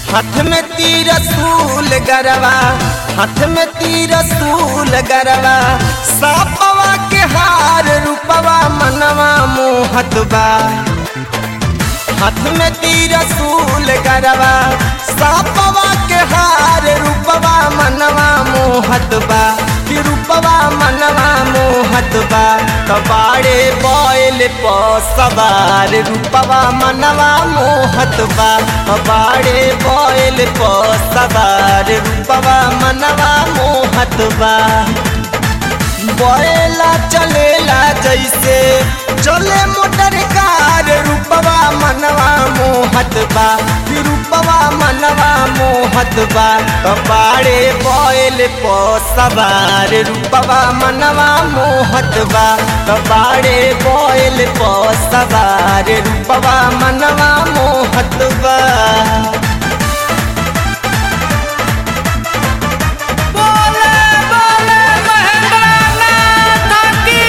हाथ में तीर सूल गरवा हाथ में तीर सूल गरवा सापवा के हार रूपवा मनवा मोहत बा हाथ में तीर सूल गरवा सापवा के हार रूपवा मनवा मोहत बा कि रूपवा मनवा मोहत बा कबाड़े बोल पो सवार रूपवा मनवा मोहत बा कबाड़े बोल पो सवार रूपवा मनवा मोहत बा बोला चलेला जैसे चले मोटर कार रूपवा मनवा मोहत बा कि रूपवा मनवा मोहत बा कपाड़े बोल पो सवार रूपवा मनवा मोहत बा कपाड़े बोल पो सवार रूपवा मनवा मोहत बा बोले बोले महेंद्रनाथ की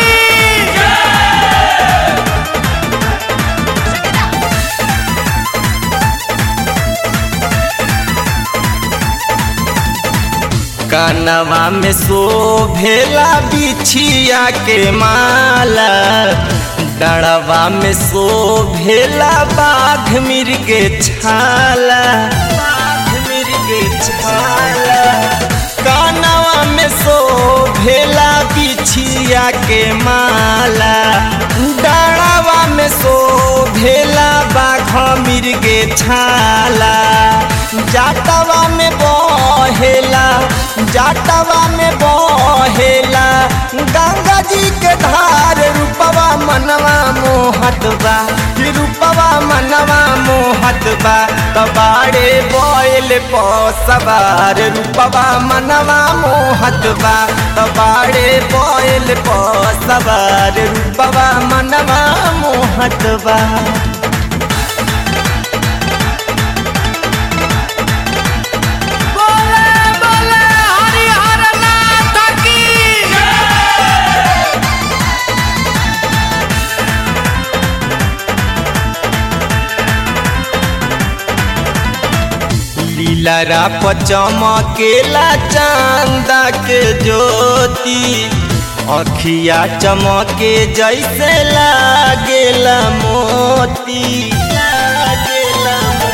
कानवा में शोभेला बिछिया के माला डड़वा में शोभेला बाघ मिर्गे छाला बाघ मिर्गे छाला कानवा में शोभेला बिछिया के माला डड़वा में शोभेला बाघ मिर्गे छाला जाटवा में बहेला जाटवा में बहेला गंगा जी के धार रूपवा मनवा मोहत बा कि रूपवा मनवा मोहत बा कबाड़े बोल पो सवार रूपवा मनवा मोहत बा कबाड़े बोल पो सवार रूपवा मनवा मोहत बा बोले बोले हरिहर नाथ की लीलरा चमकेला चांदा के ज्योति अखिया चमके जैसे लागेला मोती लागेला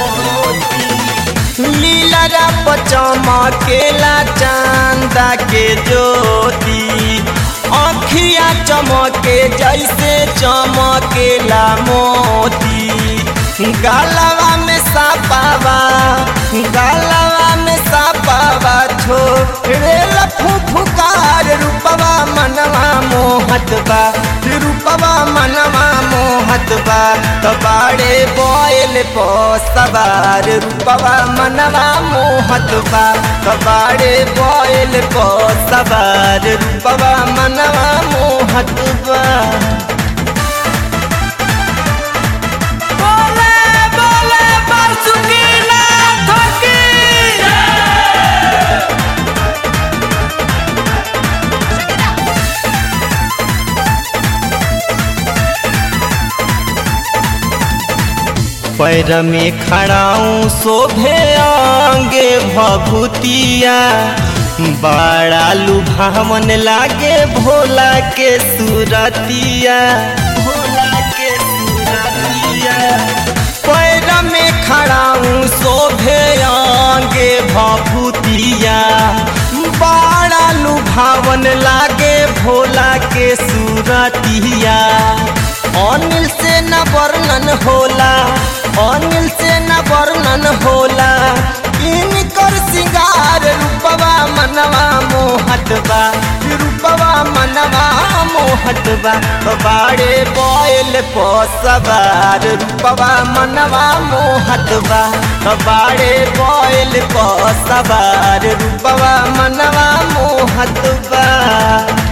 मोती लीलरा चमकेला चांदा के ज्योति अखिया चमके जैसे चमकेला मोती गालवा में सापावा गालवा में सापावा छोड़ेला फुफुकार रूपवा मनवा मोहत बा रूपवा मनवा मोहत बा कबाड़े बोल पो सवार रूपवा मनवा मोहत बा कबाड़े बोल पो सवार रूपवा मनवा मोहत बा बोले बोले बासुकीनाथ की पैर में खड़ाऊं शोभे आंगे भभूतिया बड़ा लुभावन लागे भोला के सूरतिया भोला के सूरतिया पैर में खड़ाऊं शोभे आंगे भभूतिया बड़ा लुभावन लागे भोला के सूरतिया अनिल से न वर्णन होला अनिल से न वर्णन होला इनकर सिंगार रूपवा मनवा मोहत बा रूपवा मनवा मोहत बा बाड़े बोल पो सवार रूपवा मनवा मोहत बा बाड़े बोल पो सवार रूपवा मनवा मोहत बा